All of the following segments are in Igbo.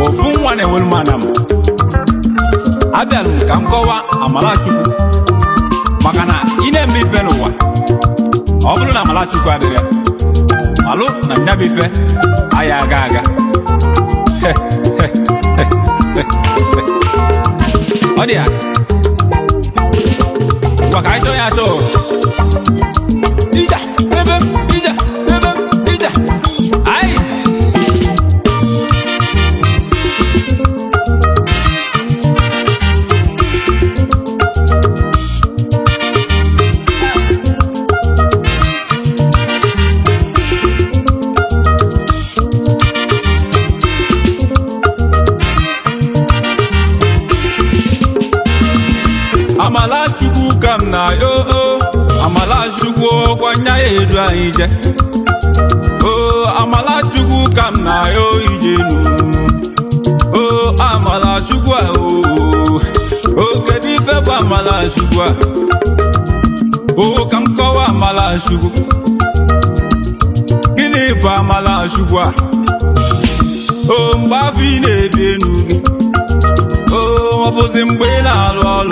ofu nwa na-enwere m ana m abịara m ka m kọwaa amalachukwu maka na ị na-eme ife n'ụwa ọ bụrụ na amalachukwu adịrị ya malụ na nyabụ ife aya aga aga ọ dị ya maka anyị chọọ ya achọ ija ebe m ija ebe m ija anyị amalachukwu ka m na yo amalachukwu kwanya ya edu anyị je o amalachukwu ka m na yo ijenu o amalachukwu a o o kedu ife bụ amalachukwu a o ka m kọwa amalachukwu gịnị bụ amalachukwu a o mgbe afọ ị na-ebi enu gị o ọ bụzi mgbe ị na-alụ ọlụ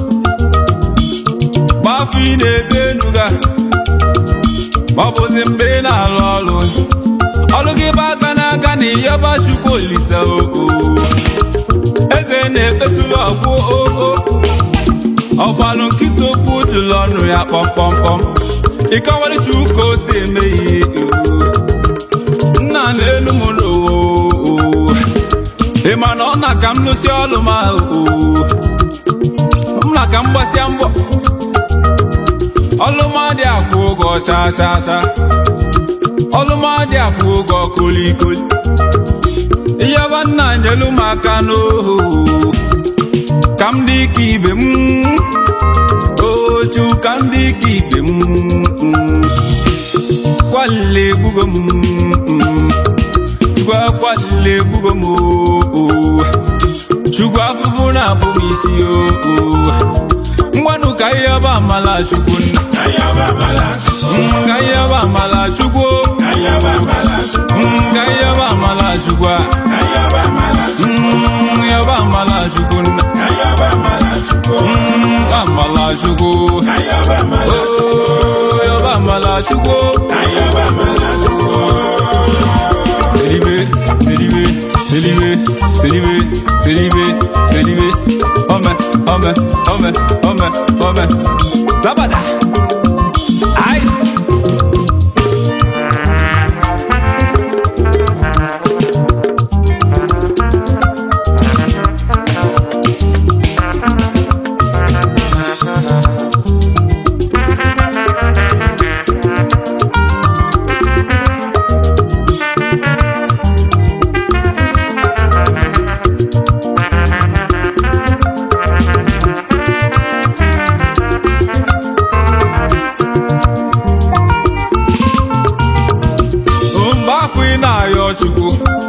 gbafọ ị na-ebi enu ga ọ bụzi mgbe ị na-alụ ọlụ ọlụ gị bụ aka n'aka na ịyọba chukwu olise oo eze na-ekpesuru ọgwụ oo ọgbalụ nkịta okwu jụrụ ọnụ ya kpọmkpọmkpọm ịkọwara chukwu ka o si eme ihe nna na-elu m n'ụwa oo ị ma na ọ na ka m lụsi ọlụ ma oo m na ka m gbasịa mbọ ọlụmadị akwụ ụgwọ chaa chaa chaa ọlụmadị akwụ ụgwọ kolikoli ịyaba nna nyelu m aka n'oho ka m dị ka ibe m ochu ka m dị ka ibe m kwalile egbugo m chukwu akwalile egbugo m oo chukwu afụfụ na-abụ m isi oo ngwanụ ka ihe ọba amala chukwu nna Mm, ka ihe ọba amala chukwu Mm, ka ihe ọba amala chukwu a Mm, ihe ọba amala chukwu nna Mm, amala chukwu Oh, ihe ọba amala chukwu Célibé, célibé, célibé, célibé, célibé, célibé. Homme, homme, homme, homme, homme. Zabada. Ice. mgbe afọ ị na-ayọ chukwu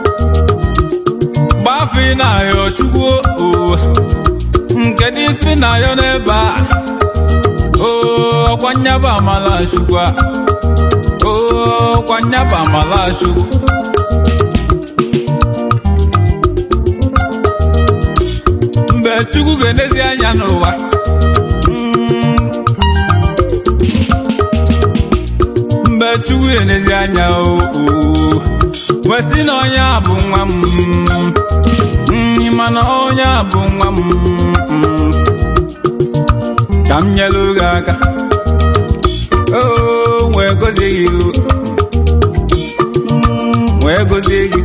mgbe afọ ị na-ayọ chukwu oo nke dị isi na-ayọ n'ebe a oo ọkwa nyaba amala chukwu a oo ọkwa nyaba amala chukwu mgbe chukwu ga-enezi anya n'ụwa mm, mgbe chukwu ga-enezi anya oo wesị na onye a bụ nwa m mm, mana onye a bụ nwa m mm, ka m nyelu gị aka oo wee gozie gị mm, wee gozie gị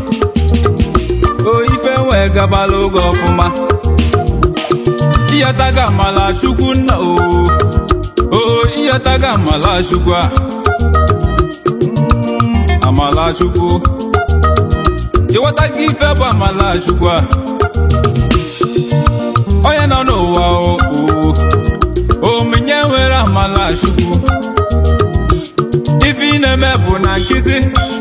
o ife wee gabala oge ọfụma ịyọtaga amala chukwu nna o o ịyọtaga amala chukwu a amala chukwu ịghọtaga ife bụ amala chukwu a onye nọ n'ụwa o o omenye nwere amala chukwu ife ị na-eme bụ na nkịtị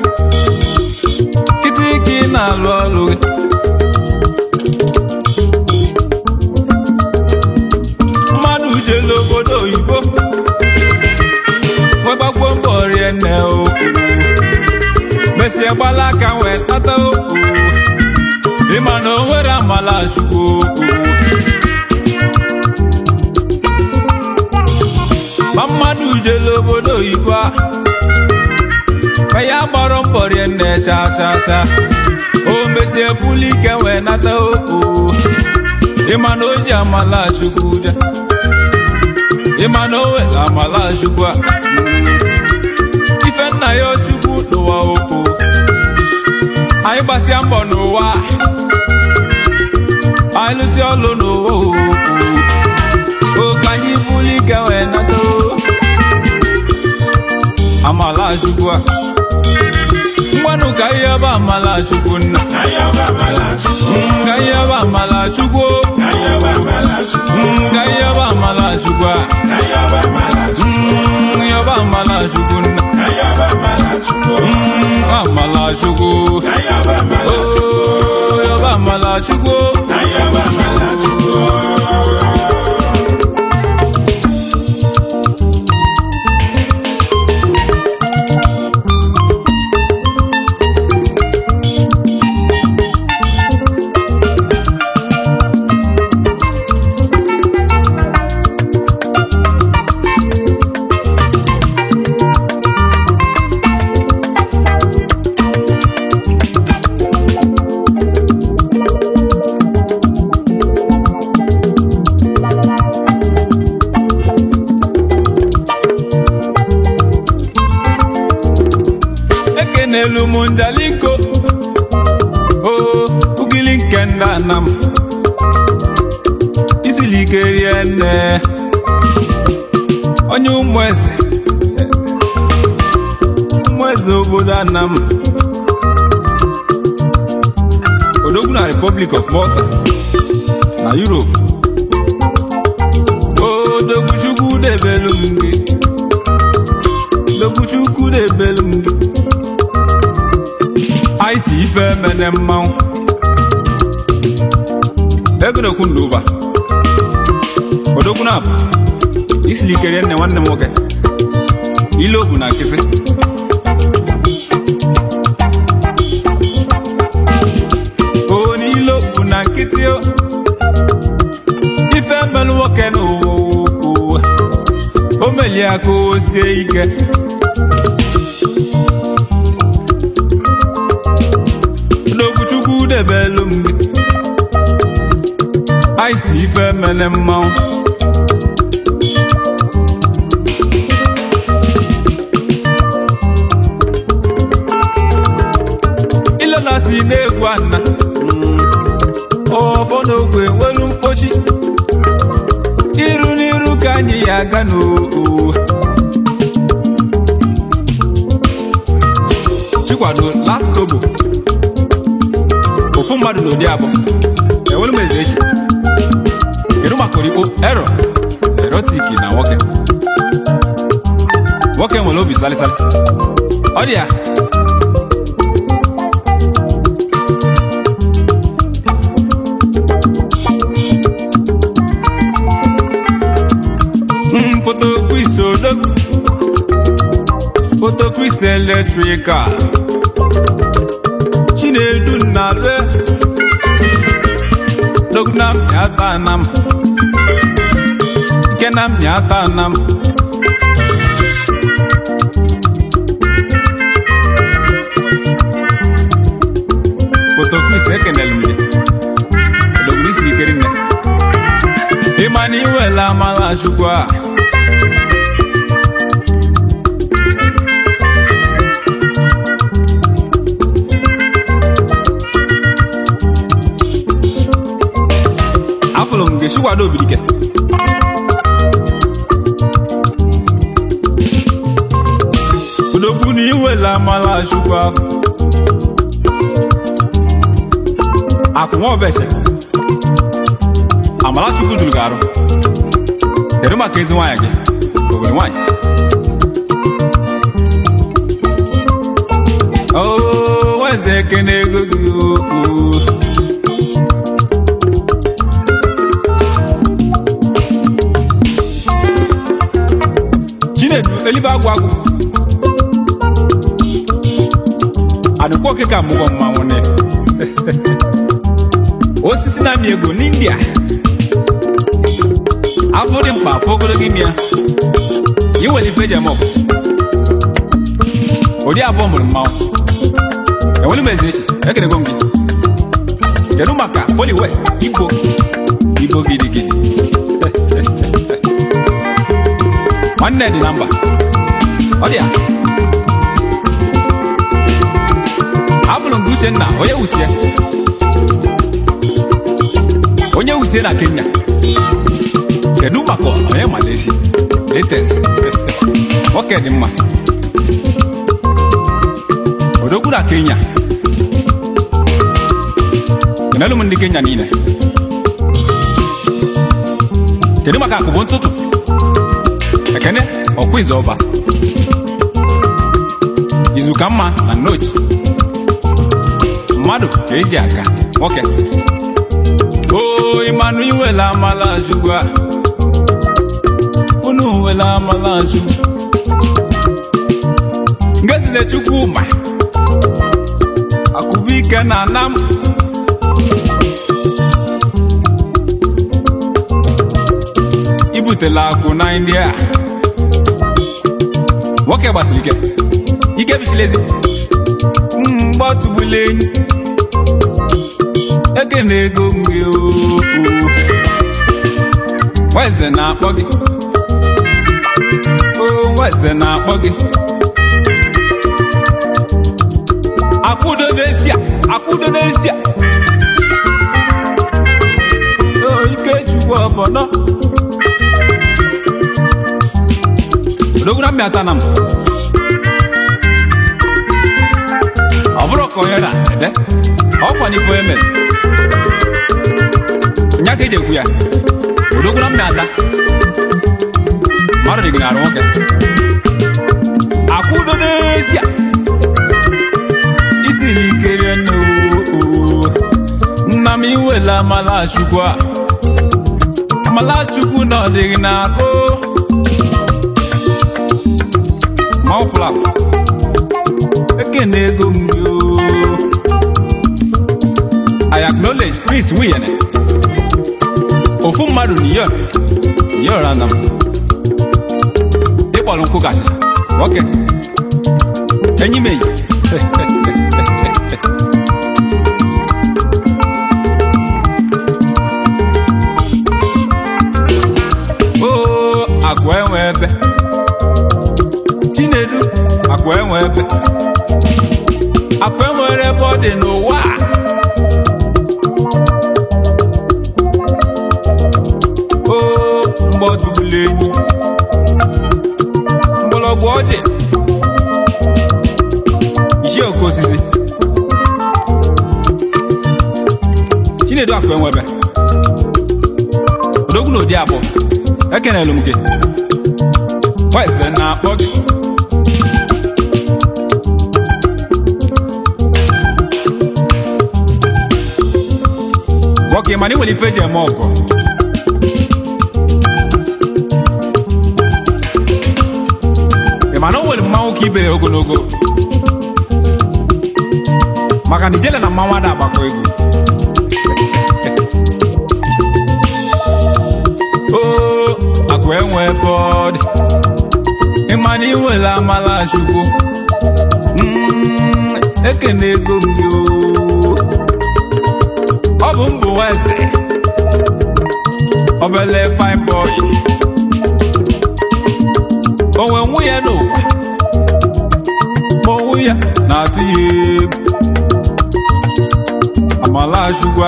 nkịtị ka ị na-alụ ọrụ gị mmadụ jelu obodo oyibo nwegbagbo mbọ rie nne o mesie gbala aka wee tata o ịma na o nwere amala chukwu ma mmadụ jele obodo oyibo a ka ya gbọrọ mbọ rie nne cha cha cha o mesie pụlụ ike wee nata okpo ịma na o ji amala chukwu je ịma na o were amala chukwu a ife nna ya chukwu n'ụwa okpo anyị gbasịa mbọ n'ụwa anyị lụsị ọlụ n'ụwa okpo oke anyị bụrụ ike wee nata amala chukwu a ngwanụ ka ihe bụ amala chukwu nna ka ihe bụ amala chukwu ka ihe bụ amala chukwu a ihe bụ amala chukwu nna amala chukwu oo yọba amala chukwu ekenelu m njaliko oo ugili nke ndị anam isili ike rie nne onye ụmụ eze ụmụ eze obodo anam odogwu na republic of malta na europe odogwu chukwu debelu m gị odogwu chukwu debelu m gị anyị si ife mene mmanwụ egonekwu ndụ ụba odogwu na abụ isili ikerie nne nwanne m nwoke ile obu na nkịtị o n'ile obu na nkịtị o ife mmelụ nwoke n'ụwa o melie aka o sie ike n'okwuchukwu debelu m gị anyị si ife mele mmanwụ ilela si na-egwu ana ọfọ n'ogwe nwelu mkpochi iru n'iru ka anyị ya aga n'oo chikwado last tobo ofu mmadụ n'ụdị abụọ enwere m eze echi kedu maka orikpo ero erotiki na nwoke nwoke nwere obi salịsalị ọ dị ya fotokwis odogwu fotokwis eletrikal chinedu nnabe dognam nyata nam ikenam nyata nam fotokwis ekenelu m odogwu isi ikeri nne ịma na iwela amala chukwu a afụrụ m ga-esi kwado obirike odogwu na iwela amala chukwu ahụ akwụnwa obeche amala chukwu juru gị arụ kedu maka ezi nwaanyị gị obodo nwaanyị oo nweze ekene ego gị okwu chinedu elibe agwụ agwụ adịkwa oke ka mụgwọ mmanwụ ne osisi na-amị ego n'india afọ dị mkpa afọ ogologo ime ya iwere ife eji eme ọgụ ụdị abụọ mụrụ mmanwụ enwere m ezi echi ekerego m gị kedu maka poli west igbo igbo gidigidi nwanne dị na mba ọ dị ya afụrụ nke uchenna onye wusie onye wusie na kenya kedu maka onye malaysia latex nwoke dị mma odogwu na kenya kenelu m ndị kenya niile kedu maka akụbụ ntụtụ ekene ọkwa izu ọba izu ka mma na nnochi mmadụ ka eji aka nwoke o ịmanụ iwela amala azugwu a unu wela amala azugwu ngezile chukwu ma akụbụike na anam ibutela akwụ na india nwoke gbasiri ike ike bichilezi mgbatụgbula enyi eke na ego mgbe oo weze na-akpọ gị o weze na-akpọ gị akwụdo n'esia akwụdo n'esia o ike chukwu ọbọnọ odogwu na mmịata na m ọ bụrụ ka onye na-ede ọkwa n'ife onye mere nya ka eji ekwu ya odogwu na mmịata mmadụ dị gị n'arụ nwoke akwụdo n'ezie isi likere n'oo nna m iwela amalachukwu a amalachukwu na ọ dịghị na-akpụ maụpụla ekene ego m gị oo I acknowledge Prince Wiyene ofu mmadụ n'iyo n'iyo rana m ịkpọrọ nkwụ ka achịcha nwoke enyi m enyi oo akwa enwe ebe chinedu akwa enwe ebe akwa enwere ebe ọ dị n'ụwa a. oo mgbe ọ tụgbula enyi mgbọrọgwụ ọjị isi oke osisi chinedu akụ enwebe odogwu na odi abụọ ekenelu m gị weze na-akpọ gị nwoke mana ị nwere ife eji eme ọgụ ị ma na o nwere mmanwụ ka ibere ogologo maka na ijele na mmanwụ ada agbakọ egwu oo akụ enwe ebe ọ dị ịma na iwere amala chukwu Mm, ekene ego m gị oo. ọ bụ mbụ weze obele fine boy onwe nwunye n'ụwa ma onwe ya na-atụ ya egwu amalachukwa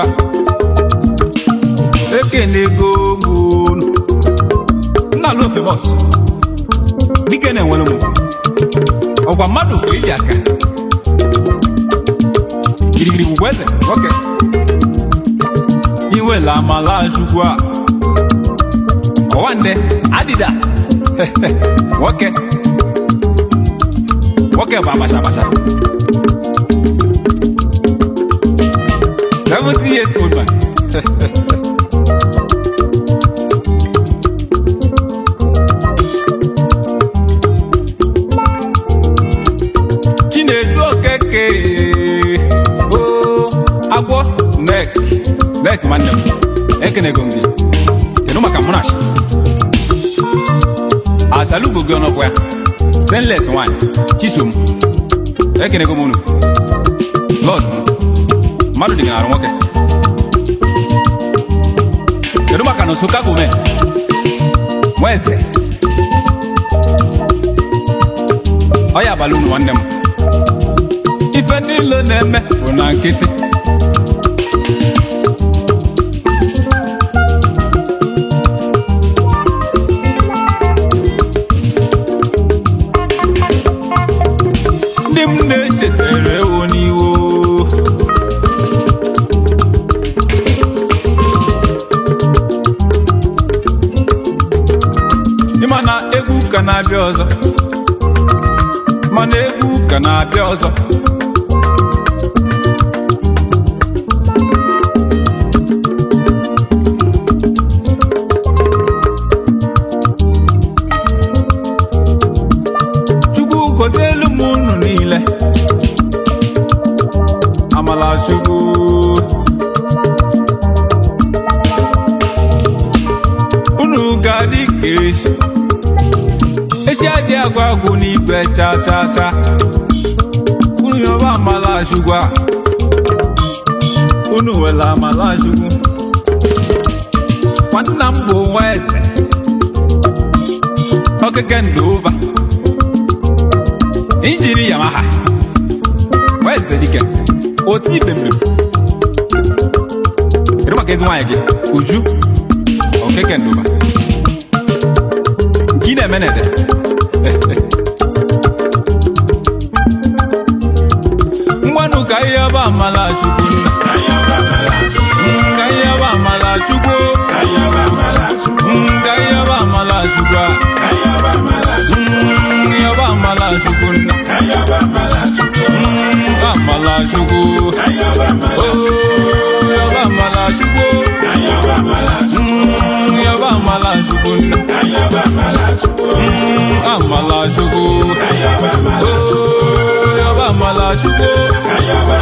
ekene ego gbunu nna lo famous dike na-enwere m ọgwa mmadụ bụ eji aka girigiri bụ eze nwoke iwela amalachukwu a ọwa nde adidas nwoke nwoke bụ abacha abacha 70 years old man chinedu okeke o agwọ snake Snake nwanne m ekenego m gị kedu maka mụnachi asalugo gị ọnọkwa ya stainless nwanyị chisom ekenego m unu lọd m mmadụ dị gị narụ nwoke kedu maka na Nsụka gome nwa eze ọ ya abalị unu nwanne m ife niile na-eme bụ na nkịtị ndị m na-echetere ewo n'iwo ịma na egwu ka na-abịa ọzọ mana egwu ka na-abịa ọzọ chukwu gozielu m unu niile amala chukwu unu ga-adị ka echi echi adị agwa agwụ n'igwe cha cha cha unu yọba amala chukwu a unu wela amala chukwu nwanna m bụ nwa eze okeke ndụ ụba injini yamaha nwa eze dike oti ibembe kedu maka ezi nwaanyị gị uju okeke ndụ ụba nke ị na-eme na-ede ngwanụ ka ihe ọba amala chukwu nna ka ihe ọba amala chukwu ka ihe ọba amala chukwu a ihe ọba amala chukwu nna amala chukwu Oh, yọba amala chukwu yọba amala chukwu nna amala chukwu Oh, yọba amala chukwu